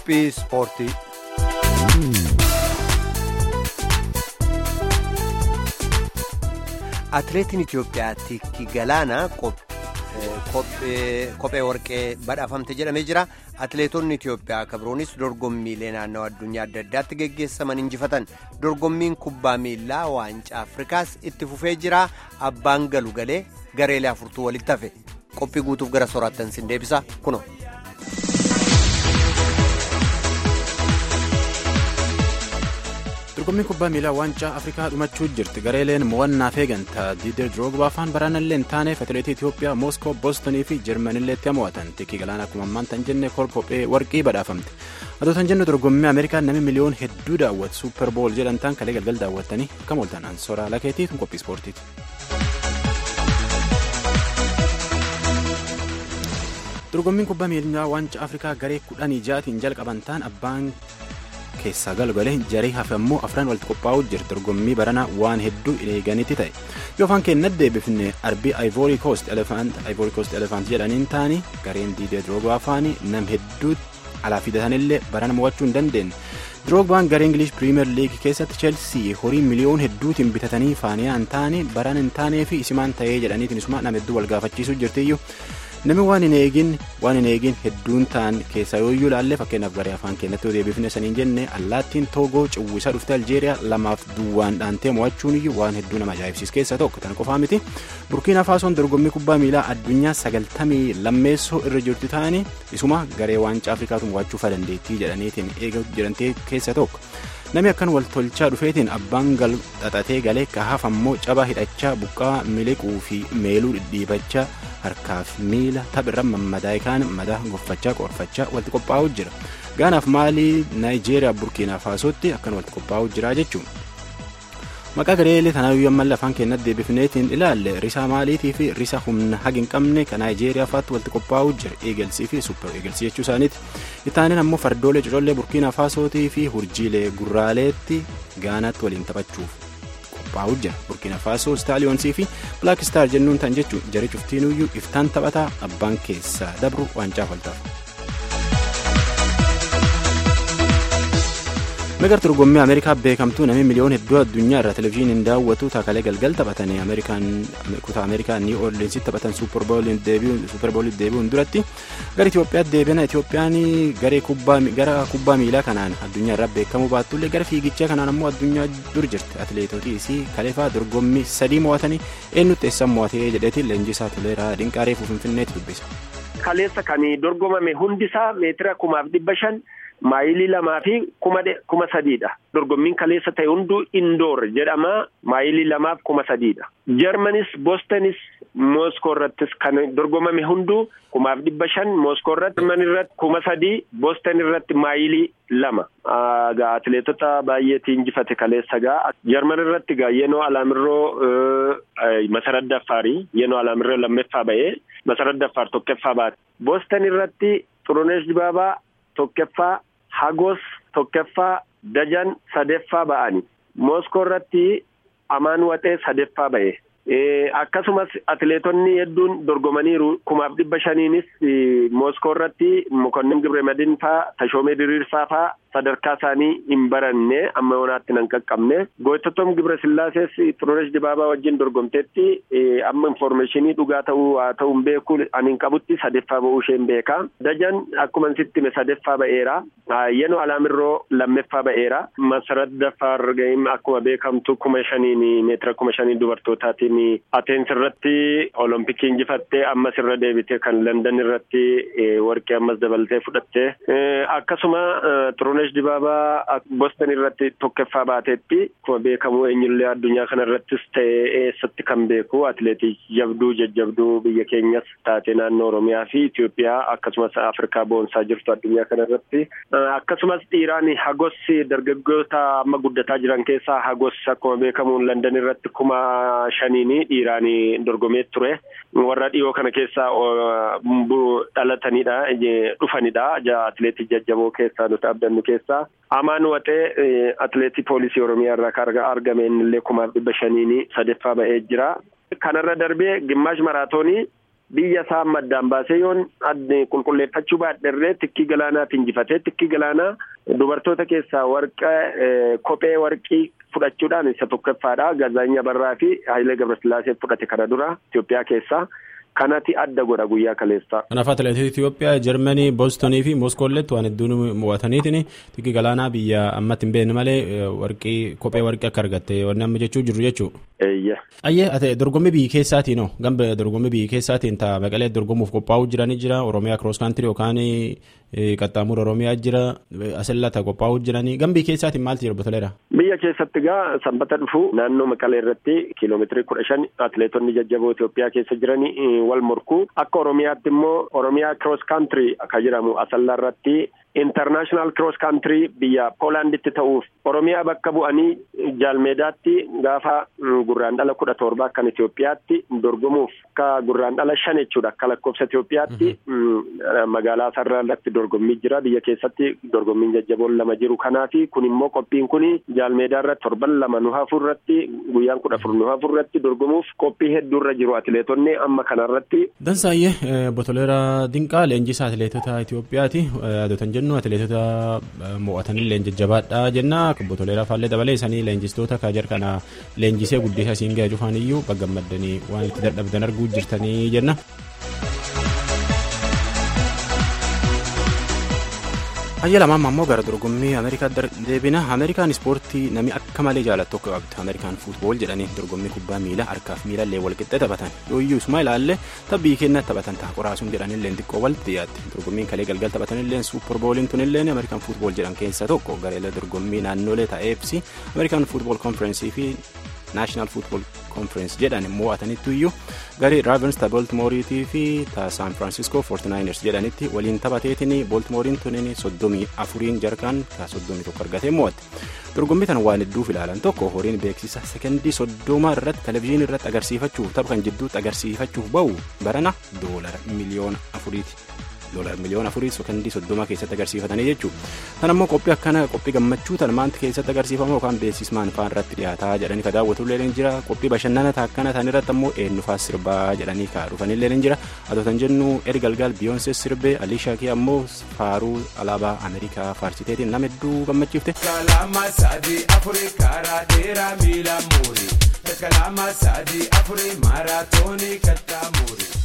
Qophii ispoortii. Atileetiin Itoophiyaa Tikki Galaanaa kophee warqee badhaafamte jedhamee jira. Atileetonni Itoophiyaa kabiroonis dorgommiilee naannawaa addunyaa adda addaatti geggeessaman injifatan. Dorgommiin kubbaa miilaa waancaa Afrikaas itti fufee jira. Abbaan galu galee gareelee afurtuu walitti hafe. Qophii guutuuf gara soraattan sin deebisa kuno. dorgommiin kubbaa miilaa waancaa afrikaa dhumachuu jirti gareeleen mo'annaaf eegantaa diider diroogbaa afaan baraanallee hin taaneef atileetii itiyoophiyaa mooskoo boostonii fi jarmanillee itti mo'atan tikki galaana akkuma ammaan tan jenne kophee warqii badhaafamte adoo tan jennu dorgommii ameerikaan namni miliyoon hedduu daawwatu suuper bool jedhamtaan kalee galgal daawwattanii akkam ooltan ansoraa lakeetii tun qophii ispoortiiti. dorgommiin kubbaa miilaa waancaa afrikaa garee kudhanii ja'atiin jalqaban ta'an abbaan keessaa galgalee jarii hafe ammoo afran walitti qophaa'uu jira dorgommii baranaa waan hedduu eeganitti ta'e yoo afaan keenyatti deebifne arbii ivory coast elephant jedhaniin ta'anii gareen diidee diroogbaa afaanii nam hedduu alaa fidatanillee barana mo'achuu hin dandeenye diroogbaan garee ingilish piriimeer liigii keessatti cheelsii horii miliyoon hedduutiin bitatanii faaniyaan ta'anii barana hin taanee fi isimaan ta'ee jedhaniitiin isuma nam hedduu wal gaafachiisuu jirtiyyuu. namni waan hin eegin waan hin eegin hedduun ta'an keessaa yooyyuu ilaalle fakkeenyaaf garee afaan keenyatti deebifne saniin jenne allaattiin toogoo cawwisaa dhufte aljeeriyaa lamaaf duwwaan dhaantee mo'achuun iyyuu waan hedduu nama ajaa'ibsiis keessaa tokko tan qofaa miti burkiina faasoon dorgommii kubbaa miilaa addunyaa sagaltamii lammeessoo irra jirtu ta'anii isuma garee waancaa afrikaatu mo'achuu fa dandeettii jedhaniitiin eegatu jedhantee keessaa tokko. namni akkan wal tolchaa dhufeetiin abbaan gal xaxatee galee kahaaf ammoo cabaa hidhachaa buqqaa miliquu fi meeluu dhidhiibachaa harkaaf miila taphirra mammadaa'e kaan madaa goffachaa qorfachaa walitti qophaa'uu jira gaanaaf maalii naayijeeriyaa burkiinaa faasootti akkan walitti qophaa'uu jira jechuun. maqaa gareelee tanaayyuu ammallee afaan keenyatti deebifneetiin ilaalle risaa maaliitii fi risa humna hagi hin qabne kan naayijeeriyaa faatti walitti qophaa'uu jira eegelsii fi supper eegelsii jechuu isaaniiti ittaaniin ammoo fardoolee cocollee burkiina faasootii fi hurjiilee gurraaleetti gaanaatti waliin taphachuuf qophaa'uu jira burkiina faasoo staaliyoonsii fi blaak istaar jennuun tan jechuun jari cuftiinuyyuu iftaan taphataa abbaan keessaa dabru waancaa faltaaf. meegar dorgommii ameerikaa beekamtuu namni miliyoon hedduu addunyaa irraa televezyiiniin daawwatu taakalee galgal taphatanii kutaa ameerikaa nii orleansitti taphatan suuperbooliin deebi'uun duratti gara itiyoophiyaatti deebiina itiyoophiyaan gara kubbaa miilaa kanaan addunyaa irraa beekamuu baattullee gara fiigichaa kanaan ammoo addunyaa dur jirti atileetotii isii kaleefaa dorgommii sadii mo'atanii eenyutti eessan mo'atee jedheetiin leenjisaa toleeraa dinqaaree finfinneetti dubbisa. kaleessa kan dorgomame hundisaa meetira kumaaf dhibba shan. maayilii lamaa fi kuma sadiidha dorgommiin kaleessa ta'e hunduu indoor jedhama maayilii lamaaf kuma sadiidha jarmanis boostonis mooskoo irrattis kan dorgomame hunduu kumaaf dhibba shan mooskoo irratti jarman irratti kuma sadii booston irratti maayilii lama gaa atileetota baay'eetii injifate kaleessa gaa jarman irratti gaa yenoo alaamirroo masarat daffaarii yenoo alaamirroo lammeeffaa ba'ee masarat daffaar tokkoffaa baate booston irratti xuruneesh dibaabaa tokkoffaa hagos tokkoffaa dajan sadeeffaa ba'ani mooskoo irratti amaan waxee sadeeffaa ba'e akkasumas atileetonni hedduun dorgomaniiru kumaaf dhibba shaniinis mooskoo irratti mokonnin gibremadin faa tashoomee diriirsaa faa sadarkaa isaanii hin baranne amma yoonaatti nan qaqqabne goototom gibra sillaasees xurunesh dibaabaa wajjin dorgomteetti amma informeeshinii dhugaa ta'uu haa ta'u hin beeku ani hin qabutti sadeeffaa ba'uu ishee hin beeka dajan akkuma sitti hime sadeeffaa ba'eera yenoo alaamirroo lammeeffaa ba'eera masarat daffaar akkuma beekamtu kuma shaniin meetira kuma shaniin dubartootaatiin ateensi irratti olompikii injifattee ammas irra deebite kan landan irratti warqee ammas dabaltee fudhatte akkasuma xurunesh dibaabaa boston irratti tokkoffaa baateetti akkuma beekamu eenyullee addunyaa kana irrattis ta'e eessatti kan beeku atileetii jabduu jajjabduu biyya keenyas taate naannoo oromiyaa fi itiyoophiyaa akkasumas afrikaa boonsaa jirtu addunyaa kana irratti akkasumas dhiiraan hagos dargaggoota amma guddataa jiran keessaa hagos akkuma beekamu landan irratti kuma shaniin dhiiraan dorgomee ture warra dhiyoo kana keessaa dhalatanidha dhufanidha atileetii jajjaboo keessaa nuti abdannu keessaa amaan waxee atileetii poolisii oromiyaa irraa kan argame innillee kumaaf dhibba shaniin sadeeffaa ba'ee jira kanarra darbee gimmaash maraatoonii biyya isaa maddaan baasee yoon qulqulleeffachuu baadherree tikkii galaanaatti injifatee tikkii galaanaa dubartoota keessaa warqa kophee warqii fudhachuudhaan isa tokkoffaadha gazaanya barraa fi hayilee gabrasillaasee fudhate kana dura Itoophiyaa keessaa. kanati adda godha guyyaa kaleessaa. Kanaaf atileetota Itoophiyaa Jarmanii Boostonii fi Mooskoolletti waan hedduun mo'ataniitiin tikkii galaanaa biyya ammatti hin beekne malee warqii kophee warqii akka argatte wanni amma jechuu jiru jechuudha. Eeyya. Ayyee ati dorgommii biyyi keessaatiin hoo gamba dorgommii biyyi keessaatiin ta'a maqalee dorgomuuf qophaa'uu jiranii jira Oromiyaa kiroos kaantirii yookaan qaxxaamura Oromiyaa jira asillata qophaa'uu jiranii gama biyya keessaatiin maaltu jira botoleera. Biyya keessatti gaa sanbata dhufu naannoo maqalee irratti kiiloomeetirii kudha shan atileetonni jajjaboo Itoophiyaa keessa jiranii wal morkuu akka Oromiyaatti immoo Oromiyaa kiroos kaantirii akka jedhamu asallaa irratti intarnaashinaal kiroos kaantirii biyya poolaanditti ta'uuf oromiyaa bakka bu'anii jaalmeedaatti gaafa gurraandhala kudha torba akkan Itoophiyaatti dorgomuuf akka gurraandhala shan jechuudha akka lakkoofsa Itoophiyaatti magaalaa sararaatti dorgommii jira biyya keessatti dorgommiin jajjaboon lama jiru kanaafi kun immoo qophiin kun jaalmeedaa irratti torban lama nu hafu irratti guyyaan kudha afur nu hafu irratti dorgomuuf qophii hedduurra jiru atileetonni amma kanarratti. Dansaayyee Botoleera Dinqaa leenjisaa atileetota Itoophiyaati adotan jennu atileetota mo'atanillee jajjabaadha jenna botoleera faallee dabalee isaanii leenjistoota kajar kana leenjisee guddisa isiin ga'e cufaan iyyuu baggammaddanii waan itti dadhabdan arguu jirtanii jenna. Hayya lamaan ammoo gara dorgommii Ameerikaa deebina. Ameerikaan ispoortii namni akka malee jaalatu tokko qabdi. Ameerikaan fuutbool jedhanii dorgommii kubbaa miilaa harkaaf miila illee walqixxee taphatan. Yooyyuu isuma ilaalle tabbii kenna taphatan ta'a qoraasuun jedhanillee xiqqoo walitti dhiyaatti. Dorgommiin kalee galgal taphatanillee suupparbooliin tunillee Ameerikaan fuutbool jedhan keessa tokko gareelee dorgommii naannolee ta'eefsi Ameerikaan fuutbool konferensii fi naashinaal fuutbool konferensi jedhan mo'atanitti iyyuu garee raavens ta boltimooriitii fi ta saan firaansiskoo foortinaayiners jedhanitti waliin taphateetiin boltimooriin tunin soddomii afuriin jarkaan ka soddomii tokko argatee mo'atte dorgommii tan waan hedduuf ilaalan tokko horiin beeksisa sekendii soddoma irratti televizyiinii irratti agarsiifachuuf tapha kan jidduutti agarsiifachuuf ba'u barana doolara miliyoona afuriiti. doolar miliyoona afurii sekendii soddoma keessatti agarsiifatanii jechuudha. Tan ammoo qophii akkana qophii gammachuu tan maanti keessatti agarsiifamu yookaan beeksismaan faan irratti dhiyaataa jedhanii ka daawwatullee ni jira qophii bashannana akkana tan irratti ammoo eenyufaa sirbaa jedhanii ka dhufanillee ni jira atoo tan jennu eri galgal biyoonsee sirbee aliishaa kee ammoo faaruu alaabaa ameerikaa faarsiteetiin nama hedduu gammachiifte. Kalama sadii afurii karaa dheeraa miila muurii. Kalama sadii afurii maaraatoonii kattaa muurii.